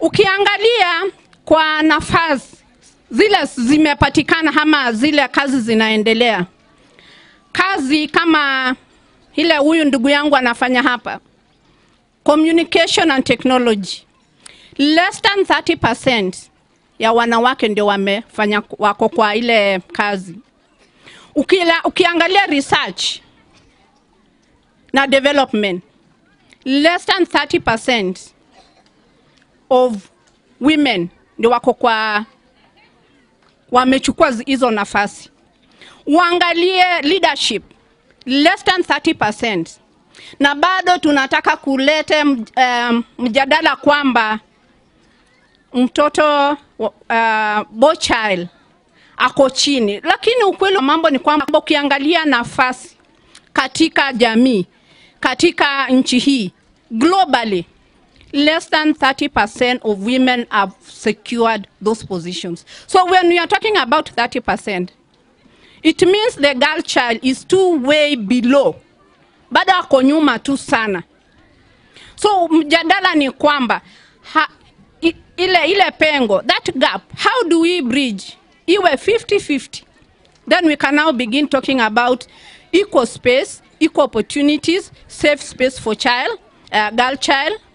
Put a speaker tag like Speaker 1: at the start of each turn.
Speaker 1: Ukiangalia kwa nafasi zile zimepatikana ama zile kazi zinaendelea, kazi kama ile huyu ndugu yangu anafanya hapa, communication and technology, less than 30% ya wanawake ndio wamefanya wako kwa ile kazi. Ukila, ukiangalia research na development, less than 30% of women ndio wako kwa wamechukua zi- hizo nafasi. Uangalie leadership less than 30%, na bado tunataka kulete mj- um, mjadala kwamba mtoto uh, boy child ako chini, lakini ukweli wa mambo ni kwamba ukiangalia nafasi katika jamii, katika nchi hii globally less than 30% of women have secured those positions. So when we are talking about 30%, it means the girl child is too way below, bado ako nyuma tu sana. So mjadala ni kwamba ha, i, ile, ile pengo, that gap, how do we bridge iwe 50-50? Then we can now begin talking about equal space, equal opportunities, safe space for child, uh, girl child,